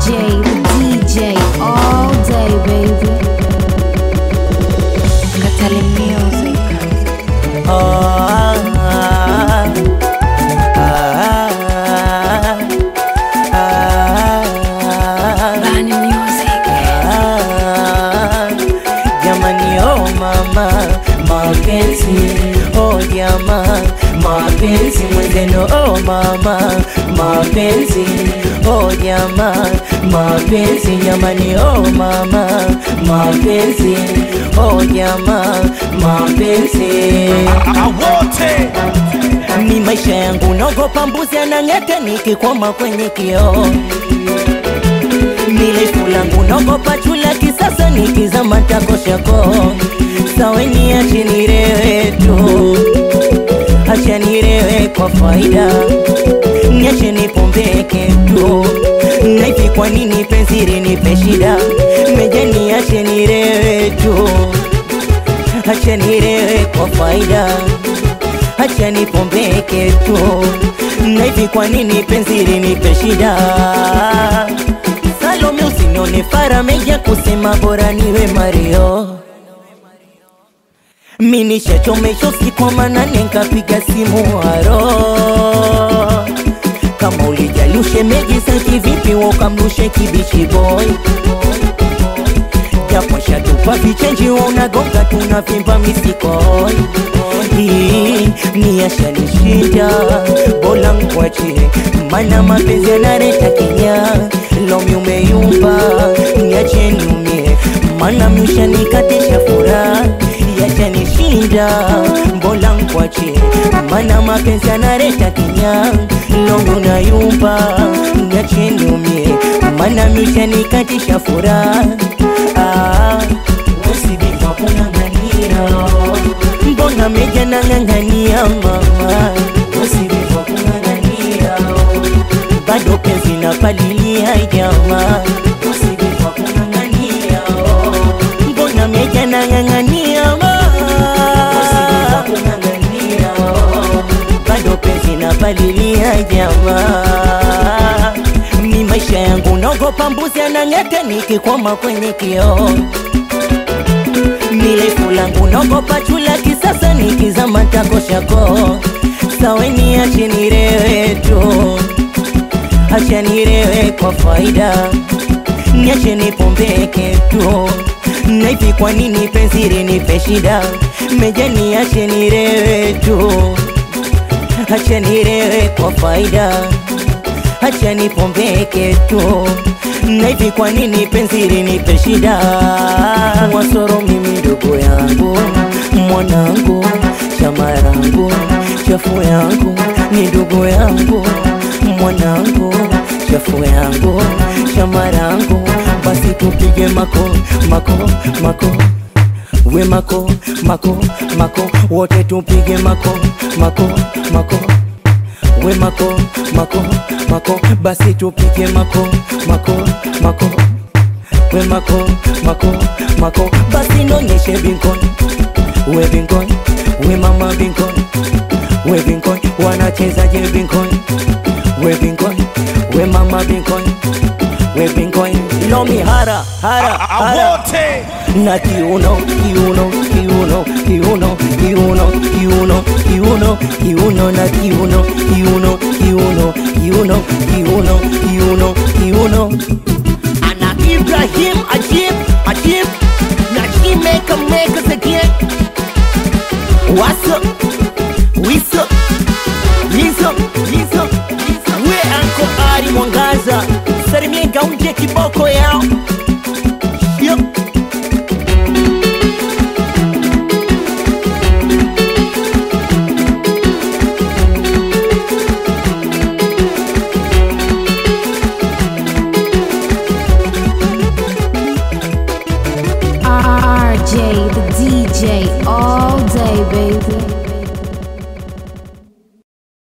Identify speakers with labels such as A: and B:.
A: RJ, the DJ, all day, baby. Katali Music.
B: Ah, ah, ah, ah,
A: Bani Music.
B: ah. Jamani, oh mama, mapenzi oh jama, mapenzi mwenzeno, oh mama, mapenzi oh jama, mapenzi jamani, oh mama, mapenzi oh jama, mapenzi
C: awote
B: ni maisha yangu, naogopa mbuzi anang'ete nikikwama kwenye kioo. Ni refu langu, naogopa chula kisasa nikizama takoshako. Saweni ache nirewe tu, acha nirewe kwa faida, niache nipombeke tu. Na hivi kwa nini penzi linipe shida? Meja niache nirewe tu, acha nirewe kwa faida acha nipombeke tu, na hivi kwa nini penzi linipe shida? Salome, usinione fara meja kusema bora niwe Mario. Mi nishachomesha usiku wa manane nkapiga simu haro kama ulijali ushemeji saki vipi wakamlushe kibichi boy japo shatupa vichenji unagonga tunavimba misikoi hii ni yashanishinda bola mkwache mana mapenzi yanareta kinya lomi umeyumba niache niumie mana mshanikatisha furaha yashanishinda mbola mkwache mana mapenzi yanareta kinya lomi unayumba niache niumie mana mshanikatisha furaha ah, usibiva kunang'ania mbona meja nang'ang'ania mama usibiva kunang'ania bado penzi na palilia jama usibiva kunang'ania mbona meja nang'ang'ania mama kunang'ania bado penzi na palilia jama mi maisha yangu naogopa mbuzi anang'ete nikikwama kwenye kioo mirefu langu naogopa chula kisasa nikizama takoshako saweni ache nirewe tu acha nirewe kwa faida niache nipombeke tu na hivi kwa nini penzi linipe shida meja niache nirewe tu acha nirewe kwa faida acha nipombeke tu na hivi kwa nini penzi linipe shida wasoro mimi ndugu yangu mwanangu chamarangu chafu yangu ni ndugu yangu mwanangu chafu yangu chamarangu basi tupige mako mako mako we mako mako mako wote tupige mako mako mako we mako mako mako basi tupige mako mako mako we mako mako mako basi nonyeshe binkon we binkon we mama binkon we binkon wanachezaje binkon we binkon we mama binkon we binkon lomi hara hara hara
C: awote
B: na kiuno kiuno kiuno kiuno kiuno kiuno kiuno kiuno na kiuno kiuno kiuno kiuno kiuno kiuno kiuno ana Ibrahim Ajib Ajib na he make a make us again What's up? What's up? Lizo, lizo, we anko Ari Mwangaza salimie gaunje kiboko yao Yup.
A: RJ, the DJ, all day, baby.